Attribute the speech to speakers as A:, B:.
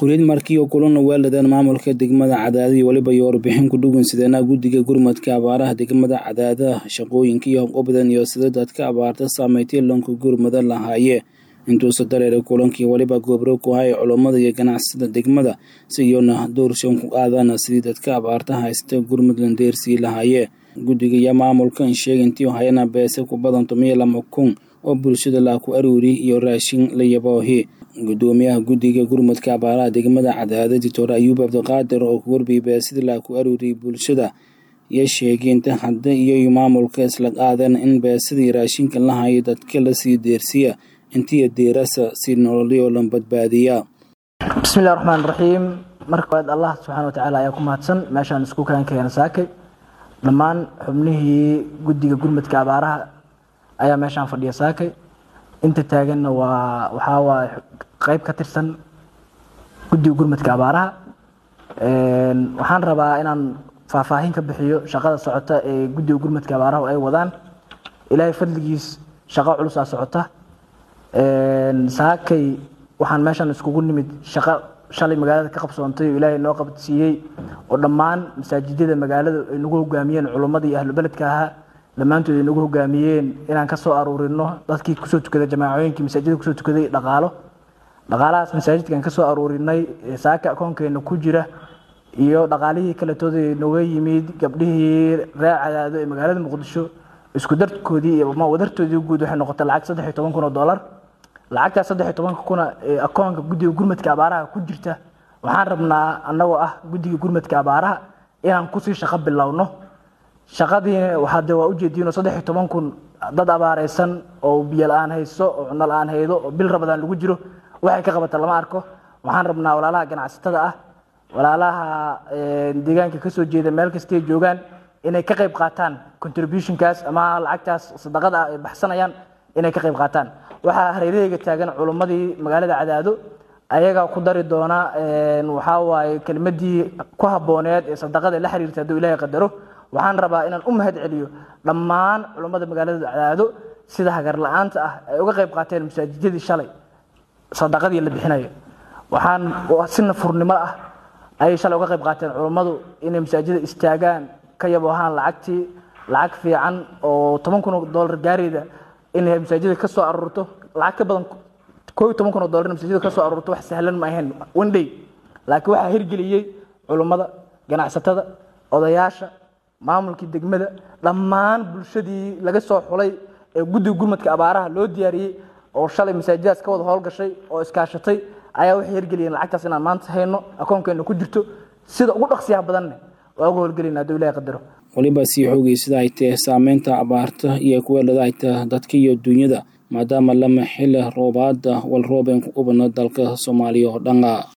A: kurid markii oo kulana weeladeen maamulka degmada cadaada iyo weliba iyo warbixin ku dhugan sideena guddiga gurmadka abaaraha degmada cadaada shaqooyinka iyo hobqobadan iyo sida dadka abaarta saameeytay loonka gurmada lahaaye intuusa dareeray kulankii weliba goobro ku haya culummada iyo ganacsada degmada si iyona doorshan ku qaadana sidii dadka abaarta haysta gurmudland deersii lahaaye guddiga iyo maamulkan sheegay intii hayana beese ku badan tomiyo lama kun oo bulshada laa ku aruuri iyo raashin la yaboohi gudoomiyaha guddiga gurmudka abaaraha degmada cadaada doctor ayuub cabdiqaadir oo ku warbiyay beesida laa ku aruuriyay bulshada iyo sheegay inta hadda iyo maamulka isla qaadeen in beesadii raashinka la hayo dadka lasii deersiya intiiyo deerasa si nololyo lan badbaadiya
B: bismillahi raxmaan raxiim marka koowaad allah subxaana watacaala ayaa ku mahadsan meeshaan isku kaan keena saakay dhammaan xubnihii guddiga gurmudka abaaraha ayaa meeshaan fadhiya saakay inta taaganna waa waxaa waa qeyb ka tirsan guddiga gurmudka abaaraha waxaan rabaa inaan faahfaahin ka bixiyo shaqada socota ee guddiga gurmudka abaaraha ay wadaan ilaahay fadligiis shaqo culusaa socota saakay waxaan meeshan iskugu nimid shaqo shalay magaalada ka qabsoontay oo ilaahay noo qabadsiiyey oo dhammaan masaajidada magaalada ay nagu hogaamiyeen culummada iyo ahlu beledka ahaa dhammaantood ay nagu hogaamiyeen inaan ka soo aruurino dadkii kusoo tukaday jamaacooyinkii masaajida kusoo tukaday dhaqaalo dhaqaalahaas masaajidkaan ka soo aruurinay saaka akoonkeena ku jira iyo dhaqaalihii kaletooda nooga yimid gabdhihii reer cadaado ee magaalada muqdisho isku darkoodii iyo wadartoodii guud waxay noqotay lacag saddex iyo toban kun oo dollar lacagtaas saddex iyo tobanka kuna ee akoonka guddiga gurmadka abaaraha ku jirta waxaan rabnaa annagoo ah guddiga gurmadka abaaraha inaan kusii shaqo bilowno shaqadiina waxaa de waa ujeediinoo saddex iyo toban kun dad abaareysan oo biyo la-aan hayso oo cunno la-aan haydo oo bil rabadaan lagu jiro waxay ka qabata lama arko waxaan rabnaa walaalaha ganacsatada ah walaalaha deegaanka kasoo jeeda meel kastay joogaan inay ka qayb qaataan contributionkaas ama lacagtaas sadaqada ah ay baxsanayaan inay ka qayb qaataan waxaa hareeraheyga taagan culummadii magaalada cadaado ayagaa ku dari doona waxaa waaye kelmadii ku habbooneed ee sadaqada la xiriirta hadduu ilaahay qadaro waxaan rabaa inaan u mahad celiyo dhammaan culummada magaalada cadaado sida hagar la-aanta ah ay uga qayb qaateen masaajidadii shalay sadaqadii la bixinayo waxaan si nafurnimo ah ayay shalay uga qayb qaateen culummadu inay masaajida istaagaan ka yaboohaan lacagtii lacag fiican oo toban kun oo dollar gaarayda inay masaajida ka soo aruurto lacag ka badan koo iyo toban kun oo dollar in masaajida ka soo aruurto wax sahlan ma ahayn one day laakiin waxaa hirgeliyey culummada ganacsatada odayaasha maamulkii degmada dhammaan bulshadii laga soo xulay ee guddiga gurmadka abaaraha loo diyaariyey oo shalay masaajidaas ka wada howlgashay oo iskaashatay ayaa waxay hirgeliyeen lacagtaas inaan maanta hayno akoonkeena ku jirto sida ugu dhaqsiyaha badanne waa uga howlgelina hadduu ilahi qadaro
A: weliba sii xoogay sida ay tahay saameynta abaarta iyo kuweelada ay tahay dadka iyo dunyada maadaama lama xili roobaada wal roobeen ku ubana dalka soomaaliya oo dhana